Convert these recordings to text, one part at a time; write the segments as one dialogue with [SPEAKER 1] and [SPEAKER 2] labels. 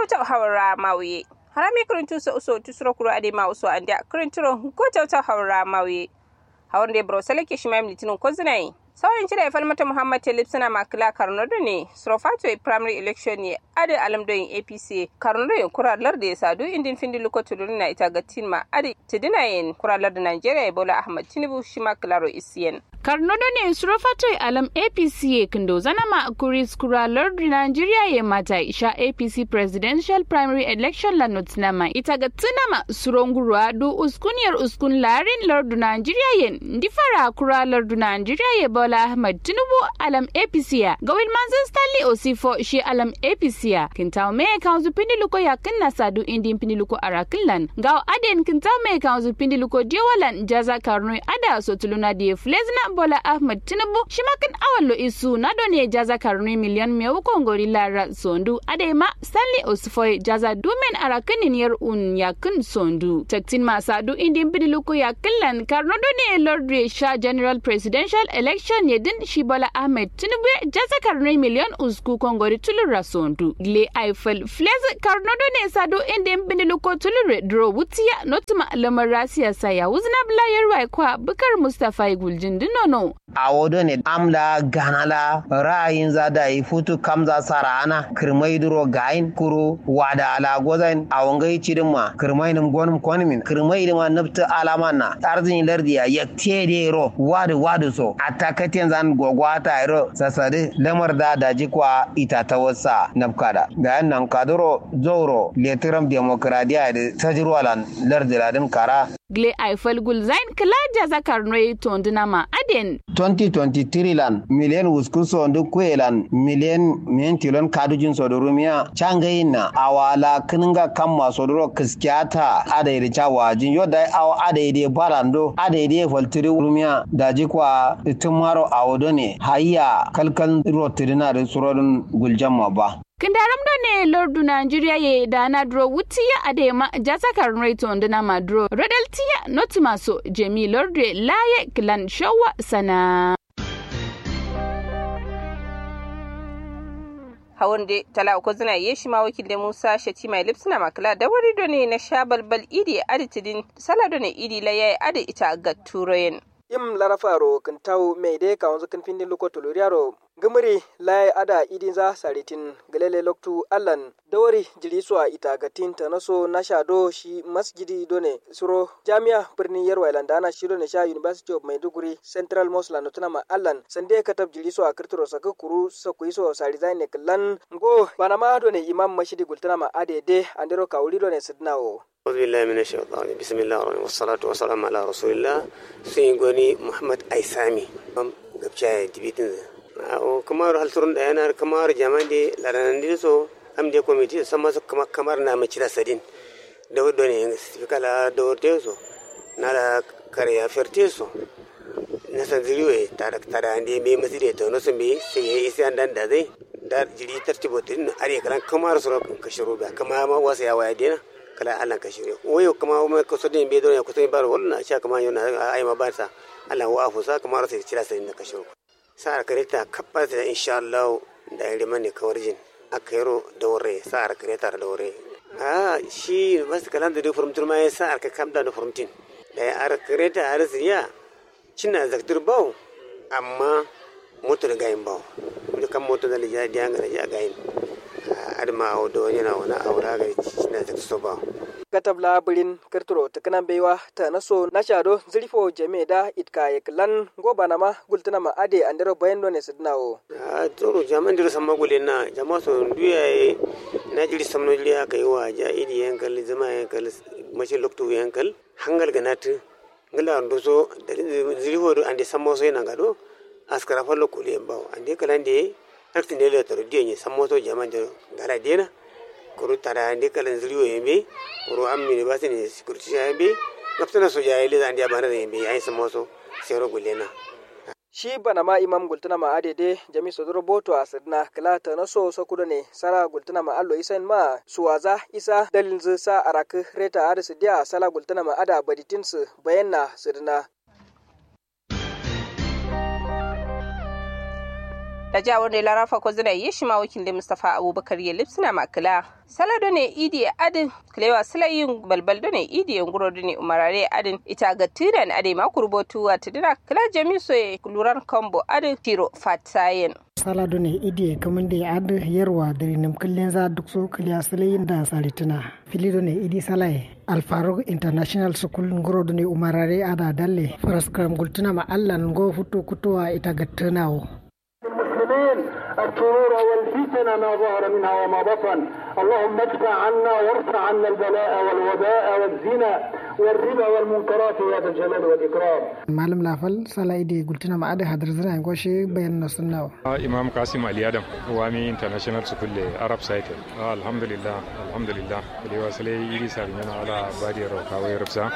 [SPEAKER 1] tawtaw hawra mawye harami kirintu so uso tusuro kuro ade ma uso anda kirinturo ko tawtaw hawra mawye hawnde bro salake shimam litinin ko zinai sauyin cire falmata muhammad talib suna makila karnodo ne srofato primary election ne ade alamdoyin apc karnodo kuralar da ya sadu indin findi luko tuduri na ita ga ma ade tidinayen kuralar da nigeria bola ahmad tinubu shi makilaro isiyen
[SPEAKER 2] karnodo ne srofato alam apc ye kindo zanama kuris kuralar da nigeria ye mata isha apc presidential primary election la notinama ita ga tinama surongurwa du uskuniyar uskun larin lardu nigeria yen ndifara kuralar du nigeria ye bola ahmad tinubu alam apc ya gawil manzan stanley osifo shi alam apc ya kintaw me kanzu pindiluko ya kinna sadu indi pindiluko arakinlan gaw aden kintaw me kanzu pindiluko diwalan jaza karnoy ada sotuluna die flezna bola ahmad tinubu shimakin awallo isu na done jaza karnoy miliyan mewu kongori lara sondu ade ma stanley osifo jaza dumen arakinin yar un yakin sondu taktin ma sadu indi pindiluko ya kinlan karno done lord sha general presidential election yedin shi bola ahmed tinubu jaza karnoy miliyan usku kongori tulura sondu le eiffel fles karnodo ne sado inda bindilu ko tulure dro wutiya notuma lamar rasiya saya wuzna blayar wai kwa bukar mustafa guljin dinono
[SPEAKER 3] a wodo ne amla ganala ra'ayin za da yi futu kamza sara ana kirmai duro gayin kuro wada ala gozan a wangai cidin ma kirmai nim gonum konmin kirmai ma nafta alama na arzin lardiya yakte de ro wadu wadu so atakatin zan gogwata ro sasade lamar da daji kwa ita ta wasa nafkada da yan nan kaduro zoro letiram demokradiya da tajirwalan lardiladin kara
[SPEAKER 2] gle eiffel gulzain kila jaza karnoy tondinama aden
[SPEAKER 3] 2023 lan miliyan wuskuso ndu kwelan miliyan mentilon kadujin sodorumiya changayina awala kininga kamma sodoro kiskiata adaide chawajin yoda awa adaide barando adaide faltiri rumiya daji kwa tumaro awodone hayya kalkal rotirina da surodun guljamma ba
[SPEAKER 2] kindaram do ne lordu nigeria ye dana dro wutiya adema jasa karnoi tondina madro rodel tiya notimaso jemi lorde laye kilan shawa sana
[SPEAKER 1] hawan de tala ko zina ye shi ma wakil da Musa Shatima Lipsina makala da wari do ne na sha balbal idi adi tidin sala do ne idi la yayi adi ita ga turoyen
[SPEAKER 4] im larafaro kintaw meide kawanzu kin findin luko tuluriaro gumuri lai ada idin za saritin galele loktu allan dawari jiri suwa ita gatin ta naso na shado shi masjidi done suro jami'a birnin yarwa landana shi done sha university of maiduguri central mosque la notuna ma allan sande katab jiri suwa kirtiro saka kuru sakui so sari zai ne kallan go banama done imam mashidi gultana ma adede andero kawuri done sidnawo
[SPEAKER 5] أعوذ بالله من الشيطان بسم الله الرحمن والصلاة والسلام على رسول الله سيغوني محمد أيسامي أم قبشاي تبيتن أو كمار هل ترون أنا كمار جمان دي لرنا نديسو أم دي كوميتي سما كما كمار نام تشلا سدين دو دوني سيفيكا لا دور تيسو نالا كاريا فرتيسو nasa ziriwe tara tara ande be masire to no sambe sai yayi isi andan da zai da jiri tartibo tin are karan kamar suro kashiro ba kama ma wasa ya waya dina kala Allah ka shirya wayo kama ma ko so din be don ya ko so bar wannan sha kama yana ai ma ba sa Allah wa afu sa kama rasa cira sai da ka shiro sa kareta kabba da insha Allah da yare mane kawarjin akairo da wore sa kareta da wore a shi bas kalan da furumtur ma ya sa ka kamda da furumtin da ya ar kareta har siya cina zaktur bawo amma moto da gayin bawo kan moto da ya dianga da ya gayin adma o do yana wani aura ga na ta so ba
[SPEAKER 4] katab labirin kirturo tukunan baiwa ta naso na shado zirfo jame da itka yaklan goba na ma gultuna ma ade andero bayan ne sidnawo
[SPEAKER 5] a tsoro jaman dir samma gule na jama so duya na jiri samno jiri aka yi wa ja idi yankal zama yankal mashi lokto yankal hangal ganatu ngala ndo so zirfo do ande sammo so yana gado askara fallo kule bawo ande kalande nakti ne le toro die ni sammoto jama de gara dena kuru tara ande kala zuriyo yembe kuru ammi ne basi ne security yembe naftana so jaye le zandi abana yembe ai sammoto sero gulena
[SPEAKER 4] shi bana ma imam gultuna ma adede jami sodoro boto a sidna kala ta na so so kudo ne sara gultuna ma allo isan ma suwaza isa dalin zu sa arak reta ar sidia sala gultuna ma ada baditin su bayanna sidna
[SPEAKER 1] da jawar ne larafa ko zina yi shi ma wakil da mustafa abubakar ya lipsina makila salado ne idi adin kilewa silayin balbal ne idi nguro ne umarare adin ita ga tiran ade ma kurbotu wa tidira kila jami so luran kombo adin tiro fatayen
[SPEAKER 6] salado ne idi kaman da ad yarwa da nim kullin za duk so kiliya silayin da salitina filido ne idi salai alfarog international school nguro ne umarare ada dalle faraskram gultuna ma allan go futu kutuwa ita ga tunawo
[SPEAKER 7] المسلمين الشرور والفتن ما ظهر منها وما بطن اللهم ادفع عنا وارفع عنا البلاء والوباء والزنا والربا والمنكرات يا ذا الجلال والاكرام
[SPEAKER 6] malam lafal sala idi gultuna ma ada hadar zina goshe bayan na sunnawa
[SPEAKER 8] imam kasim ali adam wami international school le arab site alhamdulillah alhamdulillah kale wasale iri sa yana ala badi ro kawai rubsa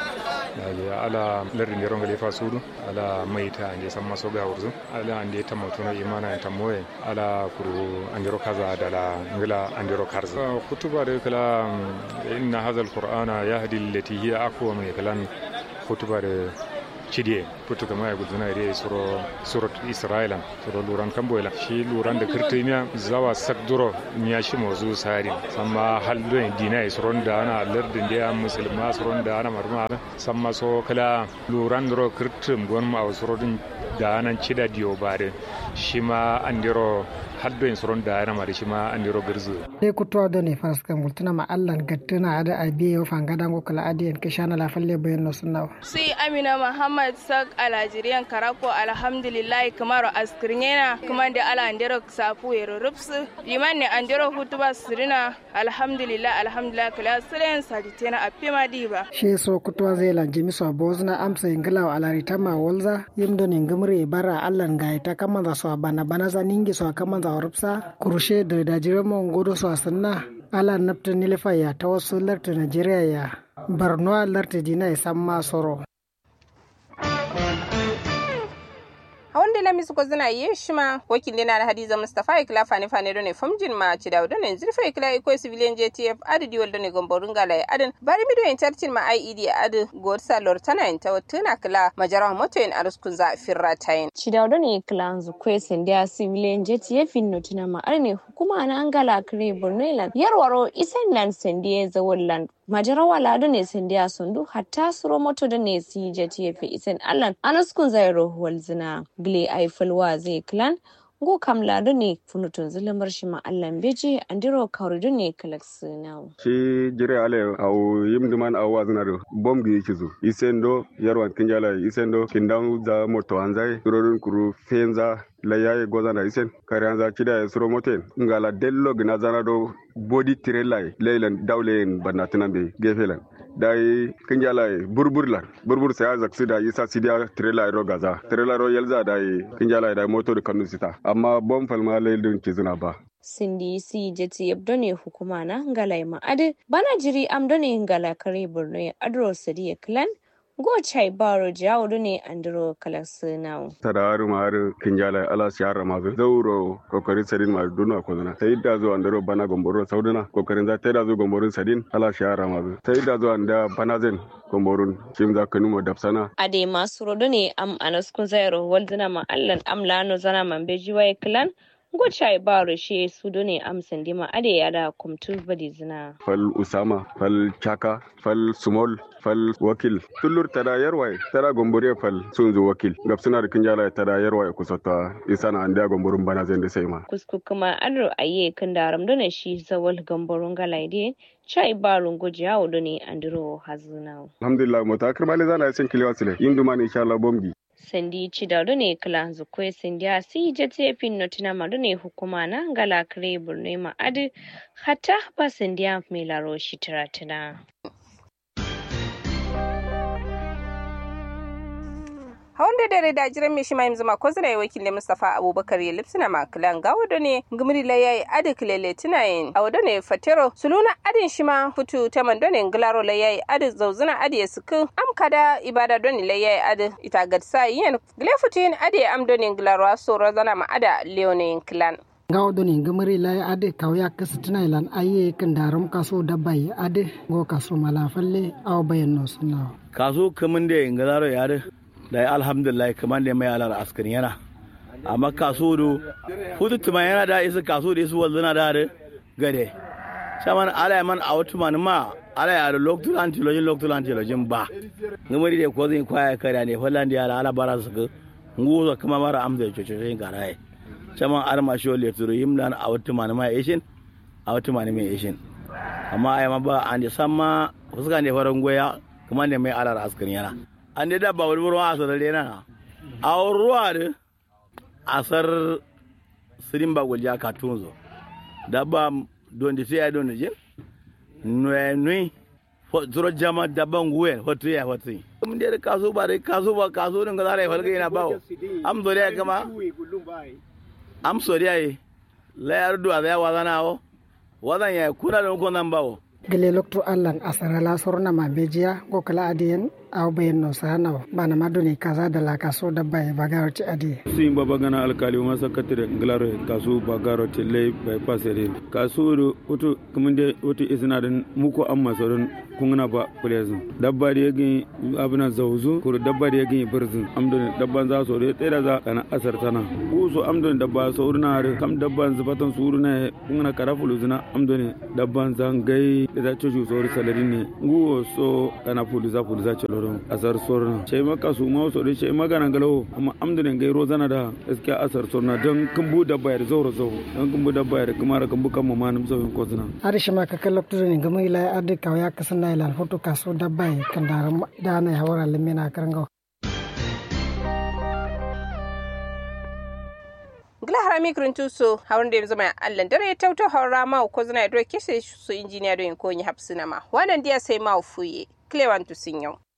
[SPEAKER 8] ala lardin yaron galefa sudu ala maita ande san maso ga wurzu ala ande ta mutuna imana ta moye ala kuru andiro kaza dala ngila andiro karza kutuba da kala inna hadha alqur'ana yahdi allati hiya aqwa min kalan kutuba da cidie putu kama ya guduna ide suro surat isra'ilan suro luran kamboyla shi luran da kirtimiya zawa sakduro miya shi mozu sarin samma haldo dina suron da ana lardin da musulma suron da ana marma samma so kala luran dro kirtim gon ma surodin da anan cida diyo bare shi ma andiro haddo en suron da ana mari shi ma andiro girzu
[SPEAKER 6] dai kutuwa da ne faras kan gultuna ma allan gattuna ada abiye yo fangada ngo kala adiyan kishana la falle bayan no sunnawa
[SPEAKER 9] sai amina muhammad sak alajiriyan karako alhamdulillah kamar askirnyena kuma da ala andero safu yero rupsu liman ne andero hutuba sirina alhamdulillah alhamdulillah kala siren saditena apima diba
[SPEAKER 6] shi so kutuwa zai lanje miso bozna amsa ingila wa alarita ma walza yimdo ne ngumre bara allan ga ita kaman za so bana bana za ningi so kaman za rupsa kurushe da dajiran mon godo so sanna ala nafta nilifa ya ta wasu larta Najeriya ya Borno larta dina ya san ma soro.
[SPEAKER 1] hawan da lamis ko zina yi shi ma wakili na hadiza mustafa ikla fani fani done famjin ma ci dawo done zirfa ikla iko civilian jtf adadi wal done gomborun gala ya adin bari mi do interchin ma ied adu god salor tana in ta tuna kala majara moto in aruskun za firra tayin
[SPEAKER 10] ci dawo done kla zu kwesen da civilian jtf in tuna ma arne hukuma na angala kre borneland yarwaro isenland sendiye zawolland majarawa lado ne sendiya sundu hatta suro moto da ne si jtf isen allan anaskun zairo walzina gle aifalwa zai clan go kam lado ne funutun zulamar shi ma allan beji andiro kauridu ne kalaks now
[SPEAKER 11] shi jire ale au yimduman au waznaro bom gi kizu isendo yarwan kinjala isendo kindan za moto anzai surorun kuru fenza layaye gozana isen kare anza kida suro moten ngala dello gina zana do body trailer leylan dawlen banatinan be gefelan dai kinjala burbur la burbur sai azak sida isa sidia trailer ro gaza trailer ro yelza dai kinjala dai moto da kanu sita amma bom falma leylun kizuna ba
[SPEAKER 10] sindi si jeti yabdone hukuma na ngalai ma'adi bana jiri amdone ngala kare borno adro sadiya clan go chai baro jawo ne andro kalasinawo
[SPEAKER 11] tadaru mar kinjala ala siyara mazu zauro kokarin sadin ma duna ko zana sai da zo andro bana gomboro sauduna kokarin za ta da zo gomborun sadin ala siyara mazu sai da zo anda bana zen gomborun shim za ka numo dapsana
[SPEAKER 10] ade masu rodo ne am anaskun zairo walduna ma allan amlano zana man beji wai clan gocha baro she su ne amsan dima ade yada kumtu badi zina
[SPEAKER 11] fal usama fal chaka fal sumol fal wakil tullur tada yarwai tada gombore fal sunzu wakil gabsuna da kinjala tada yarwai kusata isana anda gomborun bana zai da sai ma
[SPEAKER 10] kusku kuma adro aye kan daram dona shi zawal gomborun galaide chai barun gojiya wudu ne andro hazuna
[SPEAKER 11] alhamdulillah mutakar mali zana yasin kiliwa sile induma ne insha Allah bombi
[SPEAKER 10] sandi cidado ne kala zukwe sandi a si jete fin notina madu ne hukuma na ngala kare burne ma adi hata ba sandi a mai laro shi tiratina.
[SPEAKER 1] hawan da dare da jiran mai shima yanzu ko zira wakil ne Mustapha Abubakar ya lipsina makilan ga wado ne gumri la yayi adi kilele tunayin a wado ne fatero suluna adin shima futu ta mando ne ngilaro la yayi adi zauzuna adi ya suku am kada ibada don la yayi adi ita gadsa yin gile futu yin adi am don ngilaro aso razana ma ada leone clan
[SPEAKER 6] gawo doni gamari lai ade kawya kasitina ilan aye kan daram kaso dabai ade go kaso malafalle aw bayan no sunna
[SPEAKER 12] kaso kamun da ngilaro ya da da alhamdulillah kamar da mai alar askari yana amma kaso do futu tuma yana da isa kaso da isu wazana da da gade shaman ala man a wata man ma ala ya da loktu antilojin loktu antilojin ba ngamari da ko zai kwaya kare ne fallan da ala ala bara su ga nguzo kuma mara amsa da cococin garaye shaman arma shi wale turu yimlan a wata man ma yashin a wata man mai yashin amma ai ma ba an da samma fuska ne faran goya kuma ne mai alar askin yana an da dabba wani ruwa a sarare na a ruwa da asar sirin ba gulja ka tunzo dabba don da sai don je nui nui zuro jama dabba nguwe hotu ya hotu mun da kaso ba da kaso ba kaso din ga zare falga yana bawo am zo da kama am so da yi la yardu a ya wazana o wazan ya kuna da ko nan bawo
[SPEAKER 6] gele lokto allan asara la sorna ma bejiya go kala adiyen aw bayen no sana bana madoni kaza da la kaso da bay bagaro ti adi
[SPEAKER 13] sin baba gana alkali ma sakatire glaro kaso bagaro ti lay bay pasere kaso do utu kumunde utu isna den muko amma soron kungna ba kulezin dabba da yagi abuna zawzu kur dabba da yagi birzin amdon dabban za so de tsira za kana asar tana uso amdon dabba so urna har kam dabban zubatan suruna kungna karafulu zina amdon dabban zangai da cucu so salari ne nguwo so kana puluza puluza celoron asar sorna ce maka su ma so de ce magana galo amma amdon gai rozana da gaskiya asar sorna don kumbu dabba ya zauro zo don kumbu dabba ya kuma kumbu kan mamanum zo ko zina
[SPEAKER 6] arishi ma ka lokto ne gama ila adde kawya kasana ilan foto kaso dabbai kan daram dana ya wara limina karango
[SPEAKER 1] gila harami kirintu so hawar da zama allan dare ta wuta haura ma ko zana ya doke su injiniya don ko yi hapsina ma wannan dia sai ma fuye klewan tu sun yau